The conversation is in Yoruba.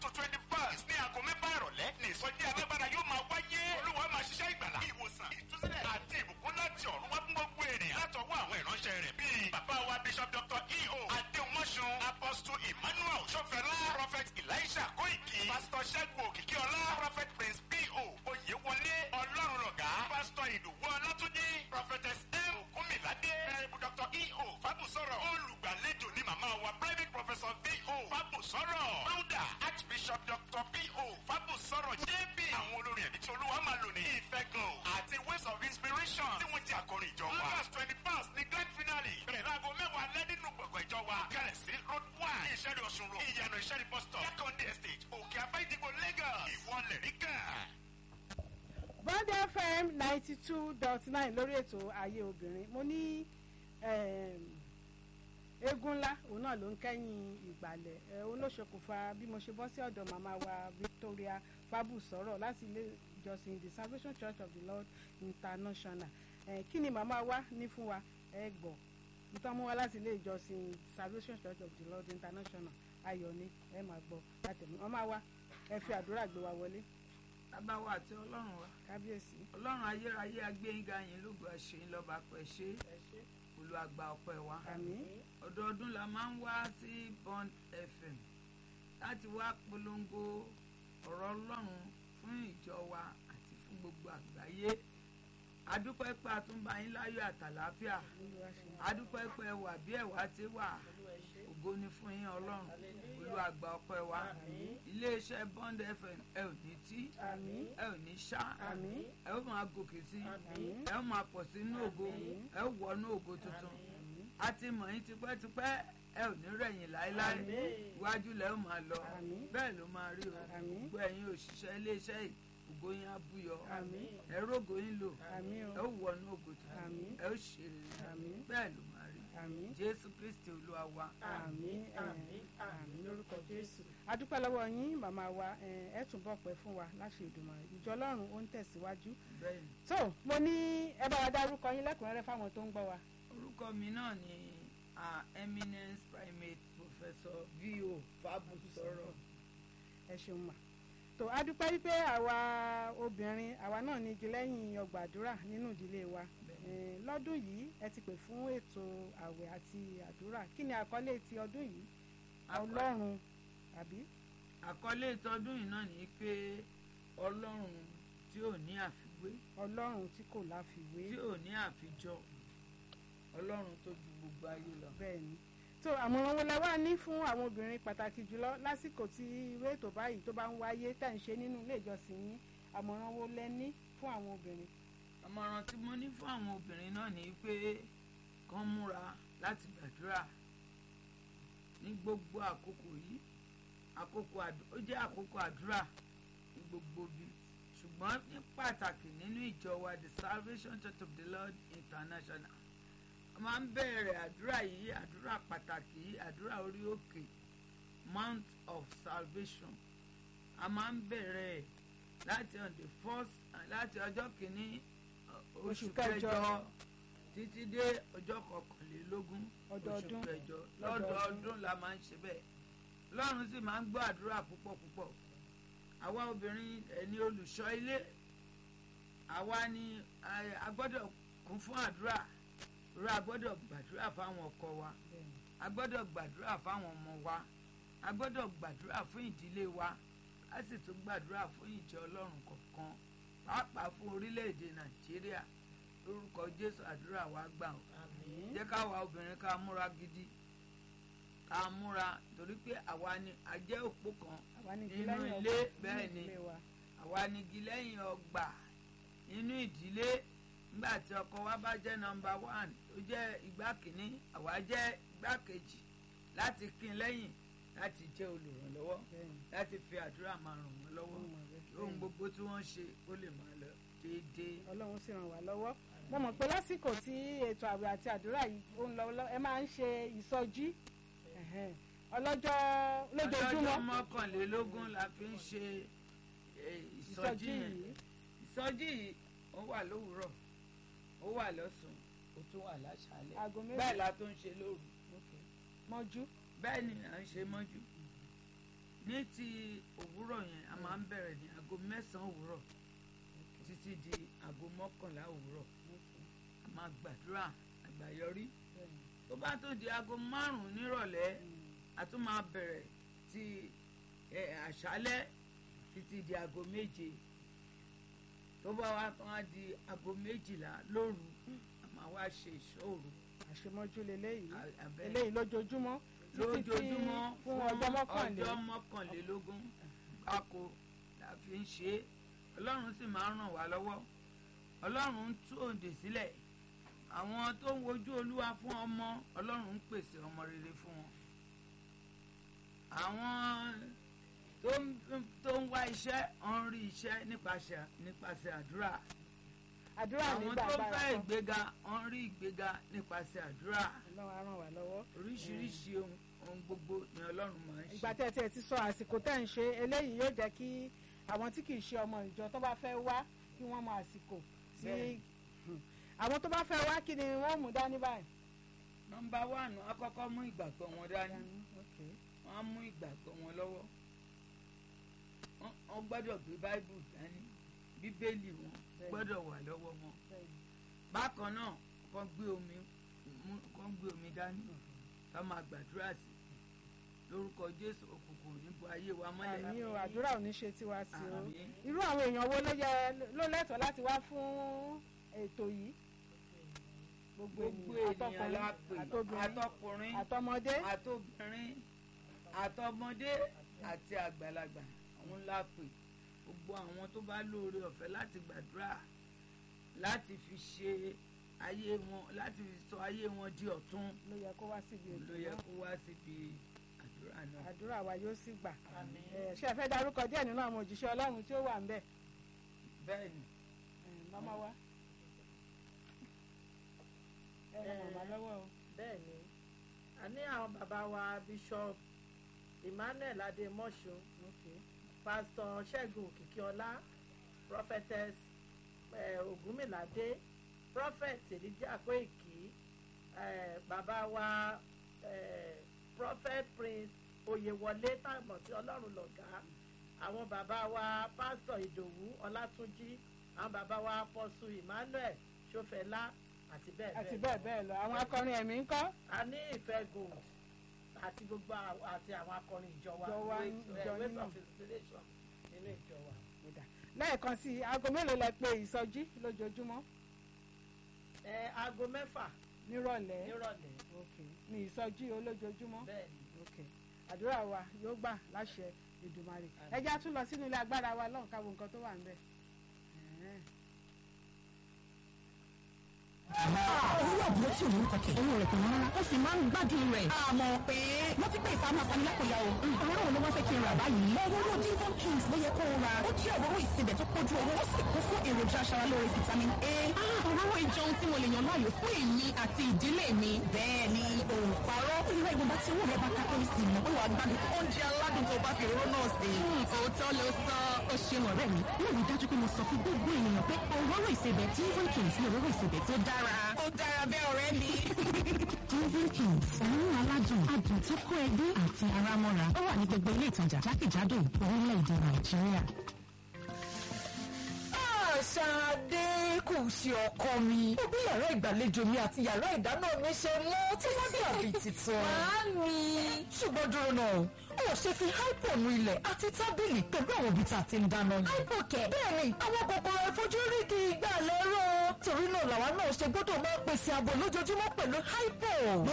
to twenty first ní aago mẹ́fà ìrọ̀lẹ́ ní ìsọjí alágbára yóò máa wáyé olúwa máa ṣiṣẹ́ ìgbàlá ìwòsàn ìtúsílẹ̀ àti ìbùkún láti ọ̀run wá fún gbogbo ènìyàn látọwọ́ àwọn ìránṣẹ́ rẹ̀ bíi bàbá wa bishop dr eo adéhùnmọ́sùn apostle emmanuel sọfẹlá prophet elisha kóìkì pastor ṣẹ́gun òkìkíọlá prophet prince p.o. oyèwọlé ọlọ́run lọ̀gá pastor ìdòwú ọlátúnjí prophetess m kúmìládé ẹ̀rẹ́bù dr eo fábùsọ̀rọ̀ olùgbàlejò ní màmá wa private professor p.o. fábùsọ̀rọ̀ founder archbishop dr p.o. fábùsọ̀rọ̀ jp àwọn olórin ẹ̀mí tí olúwa máa lò ní ìfẹ́gàn àti ways of inspiration tí wọ́n jẹ́ àkọrin ìjọ wa. august twenty first ní grand finale bẹ̀rẹ̀ láago mẹ́wàá lẹ́ nínú gbọ̀ngàn ìjọ wa. kẹrẹ̀ sí road one ní ìṣẹ́rí ọ̀ṣun road ìyànà ìṣẹ́rí bus stop yakonde estate òkè afẹ́ ìdìbò lagos ìwọlẹ̀ rí kàn. bond fm ninety two dot nine lórí ètò ayé obìnrin mo ní eégún ńlá òun náà ló ń kẹ́yìn ìgbàlẹ̀ ẹ̀ òun ló ṣokùnfà bí mo ṣe bọ́ sí ọ̀dọ̀ màmá wa victoria fábùsọ̀rọ̀ láti ilé ìjọsìn the salvation church of the lord international ẹ̀ kí ni màmá wa ní fún wa ẹ gbọ́ nítorí mú wa láti ilé ìjọsìn salvation church of the lord international ayọ̀ ni ẹ máa gbọ́ látẹ̀mí màmá wa ẹ fi àdúrà gbé wa wọlé bàbá wa àti ọlọ́run wa kábíyèsí. ọlọ́run ayérayé agbẹ́yìnga yín lógo àṣeyín lọ́ba pẹ̀ ṣe olùwàgbà ọpẹ́ wa àmín ọdọọdún la máa ń wá sí bond fm láti wá polongo ọ̀rọ̀ ọlọ́run fún ìjọ wa àti fún gbogbo àgbáyé adúpẹ́ pé a tún bá yín láyọ̀ àtàlàáfíà adúpẹ́ pé ẹ wà bí ẹ̀wà ti wà ògo ni fún yín ọlọ́run olùwàgbà ọpẹ́ wa iléeṣẹ́ bond fm ẹ ò ní tí àmín ẹ ò ní ṣá àmín ẹ ó máa gòkè sí Àmín. ẹ ó máa pọ̀ sí inú ògo ẹ ó wọnú ògo tuntun a ti mọ̀ yín tipẹ́tipẹ́ ẹ ò ní rẹ̀yìn láéláé Àmín. iwájú lẹ ó máa lọ Àmín. bẹ́ẹ̀ ló máa rí o Àmín. gbogbo ẹ̀yin òṣìṣẹ́ iléeṣẹ́ yìí ògo yín á búyọ Àmín. ẹ rógo yín lò àmín ẹ o ó wọnú ògo tuntun Àmín. ẹ ó ṣe rere Àmín. bẹ́ẹ̀ ló máa rí àmín jésù kristi olúwa wa àmín àmín àmín lórúkọ jésù adúpẹ́ lọ́wọ́ yín màmá wa ẹ ẹ túnbọ̀ pẹ́ fún wa láṣẹ ìdùnnà ìjọ ọlọ́run ó ń tẹ̀síwájú bẹ́ẹ̀ ni tó mo ní ẹ bá wa dárúkọ yín lẹ́kùnrẹ́rẹ́ fáwọn tó ń gbọ́ wa. orúkọ mi náà ni ah, eminence primate professor vo fabusoro ẹ ṣeun mà tó adúpẹ́ wípé àwa obìnrin àwa náà ní igi lẹ́yìn ọgbà àdúrà nínú ìdílé wa Eh, lọ́dún yìí ẹ ti pè fún ètò àwẹ̀ àti àdúrà kí ni àkọlé ti ọdún yìí Àkọ- ọlọ́run àbí àkọlé ìtọ́dún yìí náà ni pé ọlọ́run tí ò ní àfiwé ọlọ́run tí kò láfiwé tí ò ní àfijọ ọlọ́run tó ju gbogbo ayé lọ. bẹ́ẹ̀ ni tó àmọ̀ràn wo lẹ wá ní fún àwọn obìnrin pàtàkì jùlọ lásìkò tí irú ètò báyìí tó bá ń wáyé tẹ̀ ń ṣe nínú ilé ìjọsìn yín àmọ̀ràn wo lẹ ní fún àwọn obìnrin. àmọ̀ràn tí mo ní fún àwọn obìnrin náà ni pé kán múra láti gbàdúrà ní gbogbo àkókò yìí àkókò àdú- ó jẹ́ àkókò àdúrà ní gbogbo bí ṣùgbọ́n ní pàtàkì nínú ìjọ wa the salvation church of the lord international a máa ń bẹ̀rẹ̀ àdúrà yìí àdúrà pàtàkì yìí àdúrà orí òkè mount of salvation a máa ń bẹ̀rẹ̀ ẹ̀ láti on the first láti ọjọ́ kìíní uh, Oṣù oṣù kẹjọ. kẹjọ títí dé ọjọ́ kọkànlélógún Ọdọọdún. oṣù kẹjọ Lọ́dọọdún. lọ́dọọdún la máa ń ṣe bẹ́ẹ̀ lọ́run sì máa ń gbọ́ àdúrà púpọ̀ púpọ̀ àwa obìnrin ẹni olùṣọ́ ilé àwa ni eh, a gbọ́dọ̀ kún fún àdúrà rẹ a gbọ́dọ̀ gbàdúrà fáwọn ọkọ wa a gbọ́dọ̀ gbàdúrà fáwọn ọmọ wa a gbọ́dọ̀ gbàdúrà fún ìdílé wa a sì tún gbàdúrà fún ìjọ ọlọ́run kọ̀ọ̀kan pàápàá fún orílẹ̀-èdè nàìjíríà lórúkọ jésù àdúrà wa gbà ó jẹ́ káwa obìnrin ká múra gidi ká múra torí pé àwa ni a jẹ́ òpó kan àwa ní igi Nínú lẹ́yìn ilé, ọgbà bẹ́ẹ̀ nínú ni. ilé wa. àwa ni igi lẹ́yìn ọgbà nínú ìdílé nígbà tí ọkọ wa bá jẹ́ nọmba one tó jẹ́ igbá kìíní àwa jẹ́ igbá kejì láti kín lẹ́yìn láti jẹ́ olùrànlọ́wọ́ Bẹ́ẹ̀ni. láti fi àdúrà máa ràn wọ́n lọ́wọ́ Ó mọ̀ bẹ́ẹ̀. kí ohun gbogbo tí wọ́n ṣe ó lè máa lọ déédéé. ọlọ́run sì ràn wá lọ́wọ́ mo mọ̀ pé lásìkò tí ètò àwẹ̀ àti àdúrà yìí ó ń lọ lọ- ẹ máa ń ṣe ìsọjí ẹ̀hẹ́n. ọlọ́jọ́ lójoojúmọ́ ọlọ́jọ́ mọ́kànlélógún la fi ń ṣe eh, ìsọjí ìsọjí yẹn yìí ìsọjí yìí ó wà lówùúrọ̀ ó wà lọ́sùn ó tún wà láṣálẹ́ aago méjì bẹ́ẹ̀ la tó ń ṣe lóru mọ́jú bẹ́ẹ̀ ni à ń ṣe mọ́jú ní ti òwúrọ̀ yẹn a máa ń bẹ̀rẹ̀ ní aago mẹ́sàn-án òwúrọ̀ títí di aago mọ́kànlá òwúrọ̀ a máa gbàdúrà àgbàyọrí tó bá tó di aago márùn-ún nírọ̀lẹ́ a tún máa bẹ̀rẹ̀ ti ẹ, àṣálẹ́ títí di aago méje tó bá wá tán á di aago méjìlá lóru a máa wá ṣe ìṣòro àṣemọ́jú leléyìí abẹ́ eléyìí lójoojúmọ́ títí tí lójoojúmọ́ fún ọjọ́ mọ́kànlé ọjọ́ mọ́kànlélógún gbáko la fi ń ṣe é ọlọ́run sì máa ń ràn wá lọ́wọ́ ọlọ́run ń tú òǹdè sílẹ̀ àwọn tó ń wojú olúwa fún ọmọ ọlọ́run ń pèsè ọmọ rere fún wọn àwọn tó ń tó ń wá iṣẹ́ ń rí iṣẹ́ nípasẹ̀ nípasẹ̀ àdúrà àdúrà àwọn nígbà tó agbára fẹ́ kan ìgbéga ń rí ìgbéga nípasẹ̀ àdúrà ọlọ́run á ràn wá lọ́wọ́ oríṣiríṣi ohun ohun gbogbo ni ọlọ́run máa ń ṣe. ìgbà tẹ́ ẹ tiẹ̀ ti sọ àsìkò tẹ́ ń ṣe eléyìí yóò jẹ́ kí àwọn tí kì í ṣe ọmọ ìjọ tó bá fẹ́ wá kí wọ́n mọ àsìkò tí Bẹ́ẹ̀. àwọn tó bá fẹ́ wá kí ni wọ́n mú dání báyìí. nọ́mbà wánù àkọ́kọ́ mú ìgbàgbọ́ wọn dání Okay. wọ́n á mú ìgbàgbọ́ wọn lọ́wọ́ Wọ́n- wọ́n gbọ́dọ̀ gbé báíbù dání bíbélì wọn Bẹ́ẹ̀. gbọ́dọ̀ wà lọ́wọ́ wọn Bẹ́ẹ̀ni. bákan náà kàn gbé omi mú- kàn gbé omi dání ká máa gbàdúrà sí lórúkọ jésù òkùnkùn níbo ayé wa mọ́lẹ̀ àmì o àdúrà ò ní ṣe tiwa sí o Àmín. irú àwọn èèyàn wo ló yẹ ló lẹ́tọ̀ọ́ láti wá fún ètò yìí gbogbo gbogbo ènìyàn ènìyàn la pè àtọkùnrin àtọkùnrin àtọmọdé àtobìnrin àtọmọdé àti àgbàlagbà àwọn ńlá pè gbogbo àwọn tó bá lóore ọ̀fẹ́ láti gbàdúrà láti fi ṣe ayé wọn láti fi sọ ayé wọn di ọ̀tun ló yẹ kó wá síbi ètò ló yẹ náà kó wá síbi àdúrà náà. àdúrà wa yóò sì gbà Ẹ, ṣé ẹ fẹ́ darúkọ díẹ̀ nínú àwọn òjíṣẹ́ ọlọ́run tí ó wà ń bẹ̀ bẹ́ẹ̀ ni Ẹ, màmá wa ẹ ràn màmá lọ́wọ́ o. bẹ́ẹ̀ ni a ní àwọn bàbá wa bishop emmanuel ademosho Okay. pastor ṣẹ́gun òkìkíọlá prophetess eh, ògúnmìládé prophet elijah kóìkì eh, bàbá wa eh, prophet prince oyèwọlé tàbọ̀ tí ọlọ́run lọ̀gá àwọn bàbá wa pastor ìdòwú ọlátúnjí àwọn bàbá wa apọ́sù emmanuel ṣọfẹlá àti bẹ́ẹ̀ àti bẹ́ẹ̀ bẹ́ẹ̀ bẹ́ẹ̀ lọ àwọn akọrin ẹ̀mí ń kọ́ a ní ìfẹ́ gold àti gbogbo àwọn- àti àwọn akọrin ìjọ wa Ìjọ wa, Ways- ìjọ eh, ways nínú. of inspiration nínú ìjọ wa. lẹ́ẹ̀kan sí i aago mélòó lẹ pé ìsọjí lójoojúmọ́ ẹ aago mẹ́fà nírọ̀lẹ́ nírọ̀lẹ́ Okay. ní ìsọjí olójoojúmọ́ bẹ́ẹ̀ ni Okay. àdúrà wa yóò gbà láṣẹ Èdùmàrè ẹ jẹ́ á tún lọ sínú ilé agbára wa lọ́hùn káwọn nǹkan tó wà ń bẹ̀. Ẹ̀hẹ́n. owó àbúrò tí òun kọ̀kẹ́ owó rẹ̀ kò rárá ó sì máa ń gbádùn rẹ̀. àmọ́ pé wọ́n ti pè é sáà fani lápòyà o. òróró wo ló wá fẹ́ kí n rà báyìí. òróró divon kings ló yẹ kó o ra. ó jẹ́ òróró ìsebẹ̀ tó pójú owó ó sì kún fún èròjà aṣaralóore vitamin a. òróró ìjọun tí mo lè yàn láàyò fún èmi àti ìdílé mi. bẹ́ẹ̀ ni òǹparọ́. ìrora ìgbọ̀nba tí owó rẹ̀ bá kápẹ́ sí i. ó wàá gbádùn oúnjẹ aládùn tó bá fi òróró náà sí. òótọ́ ló sọ ó ṣeun ọ̀rẹ́ mi. mo rí dájú pé mo sọ fún gbogbo ènìyàn pé òróró ìsebẹ̀ divon kings ni òróró ìsebẹ̀ tó dára. ó dára bẹ́ẹ̀ ọ̀rẹ́ mi. divon kings òórùn aládùn adùn tó kó ẹbí àti ara mọ́ra ó wà ní gbogbo ilé ìtajà jákèjádò orílẹ̀-èdè nàìjíríà. Ṣadé kò ṣe ọkọ mi. Ó bí yàrá ìgbàlejò mi àti yàrá ìdáná mi ṣe mọ́ tí wọ́n dàbí tuntun. Màámi. Ṣùgbọ́n dúró náà, ó ṣe fi hypo nu ilẹ̀ àti tábìlì pẹ̀lú àwọn ibi tá a ti ń dáná yìí. Hypo kẹ̀. Bẹ́ẹ̀ni, àwọn kòkòrò àìfojúrí kì í gbà lẹ́rọ̀. Torí náà làwa náà ṣe gbọ́dọ̀ máa pèsè ààbò lójoojúmọ́ pẹ̀lú hypo. Mo